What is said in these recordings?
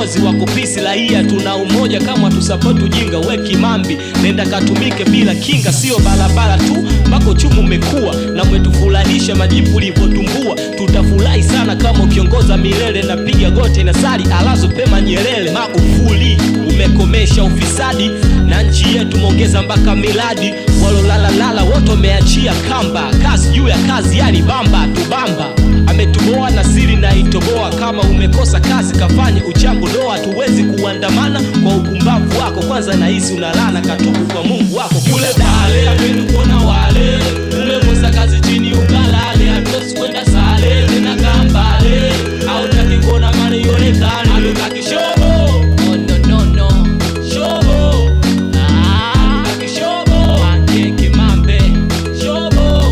viongozi wako pisi raia tuna umoja kama tusapoti ujinga we kimambi nenda katumike bila kinga sio barabara tu mpaka uchumi umekuwa na umetufurahisha majibu ulivyotumbua tutafurahi sana kama ukiongoza milele napiga gote na sali alazo pema nyelele magufuli umekomesha ufisadi na nchi yetu umeongeza mpaka miladi walolalalala wote wameachia kamba kazi juu ya kazi yani bamba tubamba ametuboa na siri na itoboa kama umekosa kazi kafanye uchambo doa tuwezi kuandamana kwa upumbavu wako kwanza nahisi unalana katubu kwa mungu wako kule pale apendi kuona wale umekosa kazi chini ukalale hatuwezi kwenda sale tena kambale au taki kuona mani ionekane hatutaki shobo oh, no, no, no. shobo ah, hatutaki shobo Angeke mambe shobo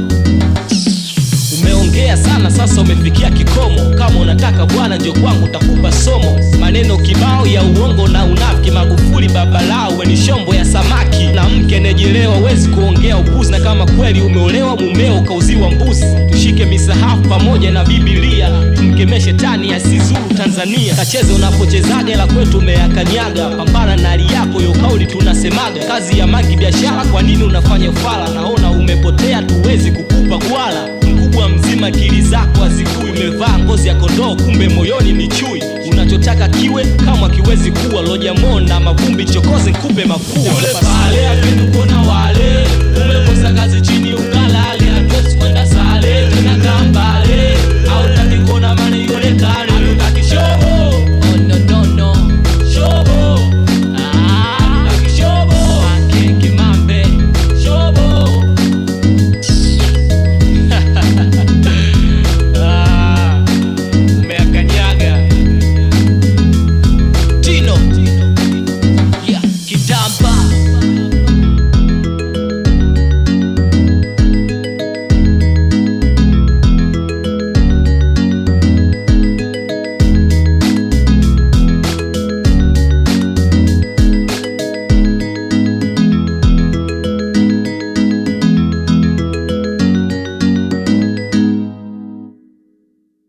umeongea sana sasa umefikia kikomo kama unataka bwana njo kwangu utakupa somo maneno kibao ya uongo na unafiki magufuli babalao ni shombo ya samaki na mke nejelewa wezi kuongea upuzi na kama kweli umeolewa mumeo ukauziwa mbuzi tushike misahafu pamoja na bibilia tumkemee shetani asizuru tanzania kacheze unapochezaga la kwetu umeyakanyaga pambana na hali yako yo kauli tunasemaga kazi ya mangi biashara kwa nini unafanya ufala naona umepotea tuwezi kukupa kwala mkubwa mzima akili zako hazikui umevaa ngozi ya kondoo kumbe moyoni ni chui unachotaka kiwe kama kiwezi kuwa lojamo na mavumbi chokoze nkupe mafua Yule pale apendi kuona